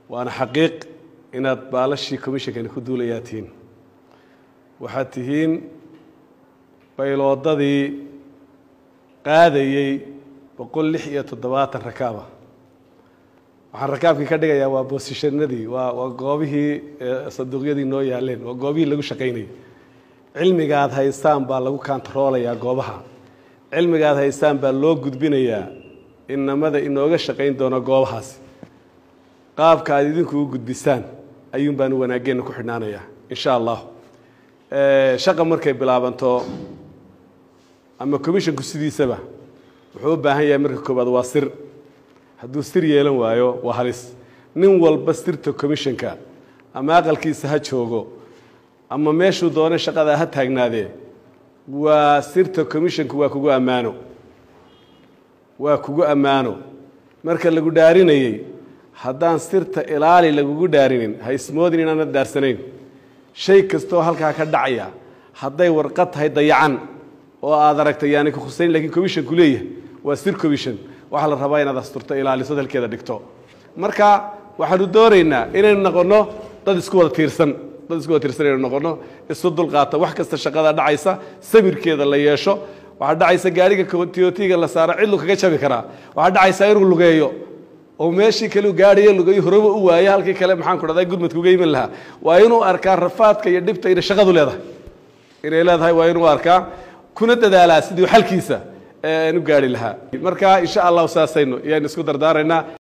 waana xaqiiq inaad baalashii commishonkani ku duulayaa tihiin waxaad tihiin bayloodadii qaadayey boqol lix iyo toddobaatan rakaaba waxaan rakaabkii ka dhigayaa waa boosishanadii waa waa goobihii sanduuqyadii noo yaaleen waa goobihii lagu shaqaynayay cilmigaad haystaan baa lagu kantaroolayaa goobaha cilmigaad haystaan baa loo gudbinayaa inamada inooga shaqayn doona goobahaasi qaabka aad idinku u gudbisaan ayuun baanu wanaageenna ku xidhnaanayaa insha allah shaqa markay bilaabanto ama commisshonku sidiisaba wuxuu u baahan yahay marka koowaad waa sir hadduu sir yeelan waayo waa halis nin walba sirta commisshonka ama aqalkiisa ha joogo ama meeshuu doonay shaqadaa ha taagnaadee waa sirta commisshonku waa kugu ammaano waa kugu ammaano marka lagu dhaarinayey haddaan sirta ilaali lagugu dhaarinin ha ismoodin inaanad dhaarsanayn shay kastooo halkaa ka dhacaya hadday warqad tahay dayacan oo aad aragtay yaani ka khusayn lakiin commisshonku leeyahay waa sir commission waxaa la rabaa inaad asturto ilaaliso dalkeeda dhigto marka waxaanu doonaynaa inaynu noqonno dad isku wada tiirsan dad isku wada tiirsan inaynu noqonno isu dulqaata wax kasta shaqada dhacaysa sabirkeeda la yeesho waxaa dhacaysa gaariga tiotiga la saaro cidlu kaga jabi karaa waxaa dhacaysa inuu lugeeyo oo meeshii kale gaadhayo lugeeyo horeba u waayo halkii kale maxaan ku dhahday gudmadka uga iman lahaa waa inuu arkaa rafaadka iyo dhibta inay shaqadu leedahay inay leedahay waa inuu arkaa kuna dadaalaa sidii xalkiisa u gaari lahaa marka insha allahu saasaynu ayaan isku dardaaraynaa